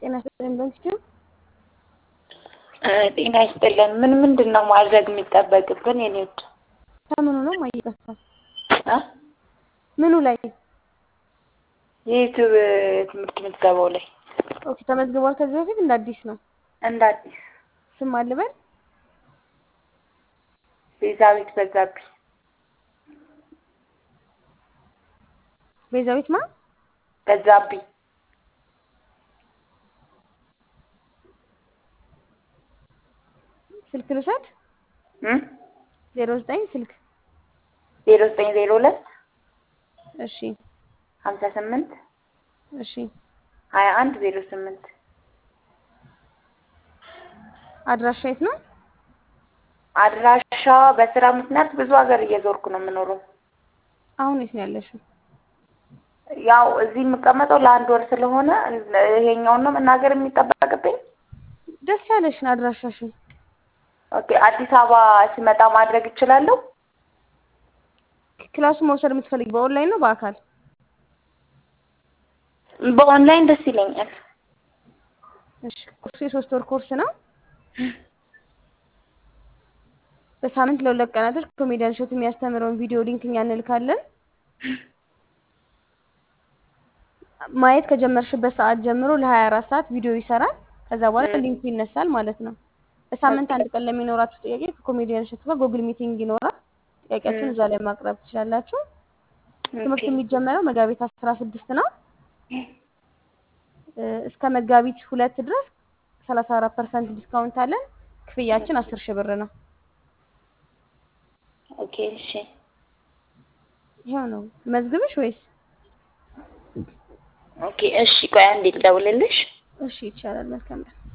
ጤና ይስጥልን በንስኪው ጤና ይስጥልን። ምን ምንድን ነው ማድረግ የሚጠበቅብን? የኔ ውድ ከምኑ ነው ማይጠፋል? እ ምኑ ላይ? የዩቲዩብ ትምህርት ምዝገባው ላይ ኦኬ ተመዝግቧል። ከዚህ በፊት እንደ አዲስ ነው። እንደ አዲስ ስም አልበል ቤዛዊት በዛብኝ ቤዛዊት ማ በዛብኝ ስልክ ልውሰድ። እ ዜሮ ዘጠኝ ስልክ ዜሮ ዘጠኝ ዜሮ ሁለት እሺ ሀምሳ ስምንት እሺ ሀያ አንድ ዜሮ ስምንት አድራሻ የት ነው? አድራሻ በስራ ምክንያት ብዙ ሀገር እየዞርኩ ነው የምኖረው። አሁን የት ነው ያለሽው? ያው እዚህ የምቀመጠው ለአንድ ወር ስለሆነ ይሄኛውን ነው መናገር የሚጠበቅብኝ። ደስ ያለሽን አድራሻሽን ኦኬ አዲስ አበባ ስመጣ ማድረግ እችላለሁ? ክላሱ መውሰድ የምትፈልጊ በኦንላይን ነው በአካል? በኦንላይን ደስ ይለኛል። እሺ ኮርሱ የሶስት ወር ኮርስ ነው። በሳምንት ለሁለት ቀናቶች ኮሜዲያን ሾት የሚያስተምረውን ቪዲዮ ሊንክ እኛ እንልካለን። ማየት ከጀመርሽበት ሰዓት ጀምሮ ለሀያ አራት ሰዓት ቪዲዮ ይሰራል። ከዛ በኋላ ሊንኩ ይነሳል ማለት ነው። በሳምንት አንድ ቀን ለሚኖራችሁ ጥያቄ ከኮሜዲያን ሾት ጋር ጉግል ሚቲንግ ይኖራል። ጥያቄያችሁን እዛ ላይ ማቅረብ ትችላላችሁ። ትምህርት የሚጀመረው መጋቢት አስራ ስድስት ነው እስከ መጋቢት ሁለት ድረስ ሰላሳ አራት ፐርሰንት ዲስካውንት አለን። ክፍያችን አስር ሺህ ብር ነው። ኦኬ እሺ። ይኸው ነው። መዝግብሽ ወይስ? ኦኬ እሺ። ቆይ አንዴ ልደውልልሽ። እሺ ይቻላል። መልካም ቀን